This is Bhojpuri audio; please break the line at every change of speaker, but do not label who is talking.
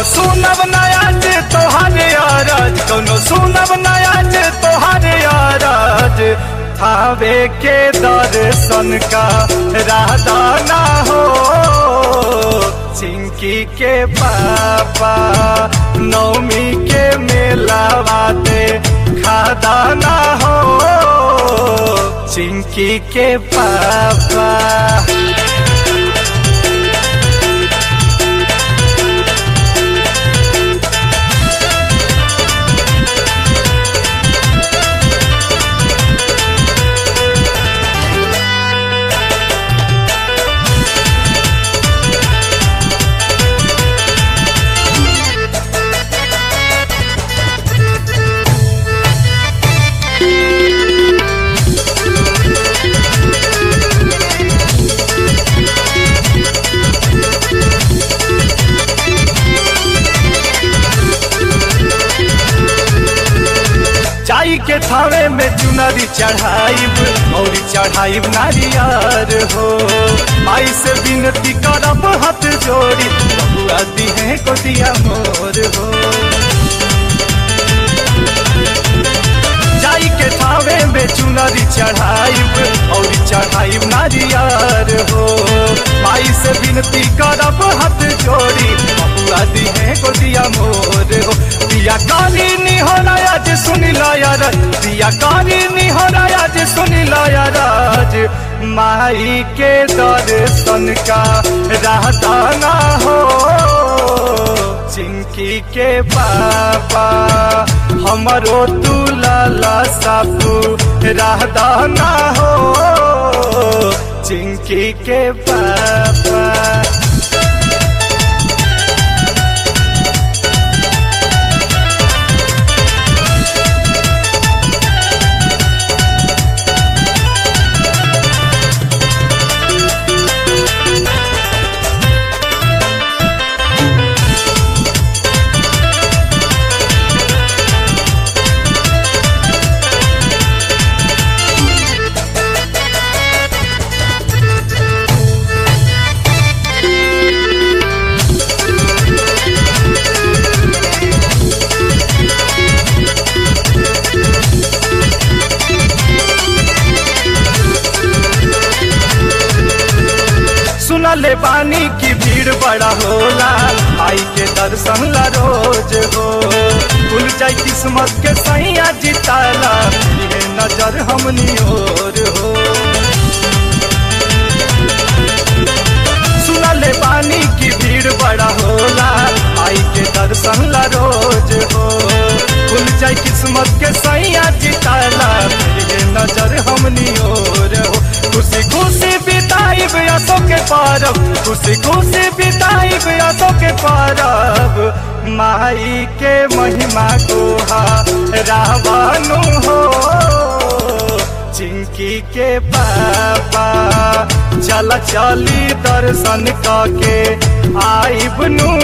सुनब नया जे तोहारे अरज कौनो सुनब नया जे तोहारे अरज थावे के दर्शन का राधा ना हो चिंकी के पापा नौमी के मेला बाते खादा ना हो चिंकी के पापा चाई के थावे में चुनरी चढ़ाइब और चढ़ाइब नारियर हो आई से विनती करब हाथ जोड़ी बबुआ दिहे को दिया मोर हो जाई के थावे में चुनरी चढ़ाइब और चढ़ाइब नारियर हो आई से विनती करब हाथ जोड़ी बबुआ दिहे को दिया मोर हो दिया काली निहराया जे सुनी लाया दिया काली निहराया जे सुनी लाया राज माई के दर्शन का रहता ना हो चिंकी के पापा हमरो तू लाला सापू रहता ना हो चिंकी के पापा सुनले बानी की भीड़ बड़ा होला आई के दर्शन ला रोज हो खुल जाई किस्मत के सैया जिताला ये नजर हमनी ओर हो सुनले बानी की भीड़ बड़ा होला आई के दर्शन ला रोज हो खुल जाई किस्मत के सैया जिताला ये नजर हमनी ओर हो खुशी खुशी बिताई असो के पारब खुशी खुशी बिताई असो के पारब माई के महिमा गोहा रावणु हो चिंकी के पापा चल चली दर्शन के आई बनु